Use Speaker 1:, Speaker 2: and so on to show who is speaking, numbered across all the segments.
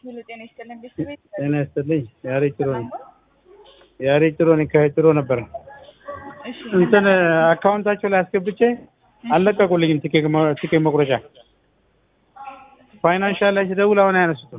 Speaker 1: ሙሉ ጤና ይስጥልን ቤተሰቤ
Speaker 2: ጤና ይስጥልኝ። ያሬ ጭሮ ነኝ። ያሬ ጭሮ ነኝ። ከጭሮ ነበር
Speaker 1: እሺ
Speaker 2: እንትን አካውንታቸው ላይ አስገብቼ አልለቀቁልኝም። ቲኬት መ- ቲኬት መቁረጫ ፋይናንሻል ላይ ሲደውል አሁን አያነሱትም።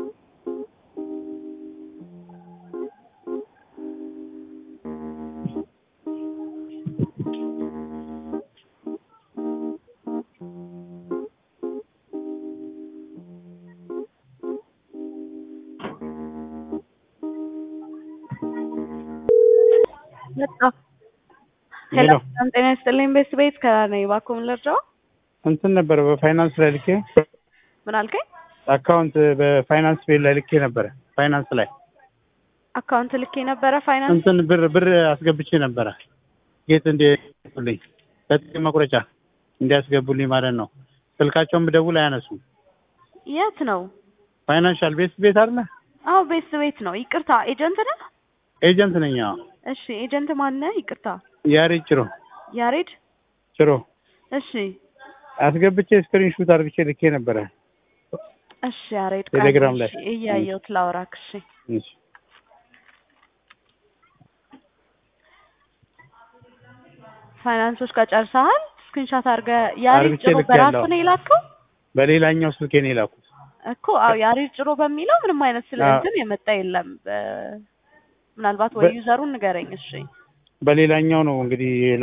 Speaker 1: መጣሁ። ሄሎ
Speaker 2: ሄሎ
Speaker 1: ሰላም ጤና ይስጥልኝ ቤተሰቤት ከነኝ እባክዎ ምን ልርዳው?
Speaker 2: እንትን ነበረ በፋይናንስ ላይ ልኬ
Speaker 1: ምን አልከኝ?
Speaker 2: አካውንት በፋይናንስ ቤት ላይ ልኬ ነበረ። ፋይናንስ ላይ
Speaker 1: አካውንት ልኬ ነበረ ፋይናንስ
Speaker 2: እንትን ብር ብር አስገብቼ ነበረ ጌት እንዲልኝ በቲኬት መቁረጫ እንዲያስገቡልኝ ማለት ነው። ስልካቸውን ብደውል አያነሱም።
Speaker 1: የት ነው?
Speaker 2: ፋይናንሻል ቤት ቤት አለ
Speaker 1: አዎ ቤተሰቤት ነው። ይቅርታ ኤጀንት ነህ?
Speaker 2: ኤጀንት ነኝ። አዎ
Speaker 1: እሺ ኤጀንት ማነህ? ይቅርታ
Speaker 2: ያሬድ ጭሮ
Speaker 1: ያሬድ።
Speaker 2: ጭሮ
Speaker 1: እሺ
Speaker 2: አስገብቼ ስክሪን ሹት አድርግቼ ልኬ ነበረ።
Speaker 1: እሺ ያሬድ
Speaker 2: ቴሌግራም ላይ።
Speaker 1: እሺ፣ እያየሁት ላውራክ። እሺ
Speaker 2: እሺ።
Speaker 1: ፋይናንሶች ጋር ጨርሰሃል? ስክሪንሻት አድርገህ ያሬድ
Speaker 2: አድርጌ
Speaker 1: ጭሮ
Speaker 2: ልኬያለሁ።
Speaker 1: በራሱ ነው የላከው
Speaker 2: በሌላኛው ስልኬ ነው የላኩት።
Speaker 1: እኮ። አዎ ያሬድ ጭሮ በሚለው ምንም አይነት ስለ
Speaker 2: አዎ።
Speaker 1: እንትን የመጣ የለም። በ- ምናልባት ወይ
Speaker 2: በ-
Speaker 1: ዩዘሩን ንገረኝ። እሺ
Speaker 2: በሌላኛው ነው እንግዲህ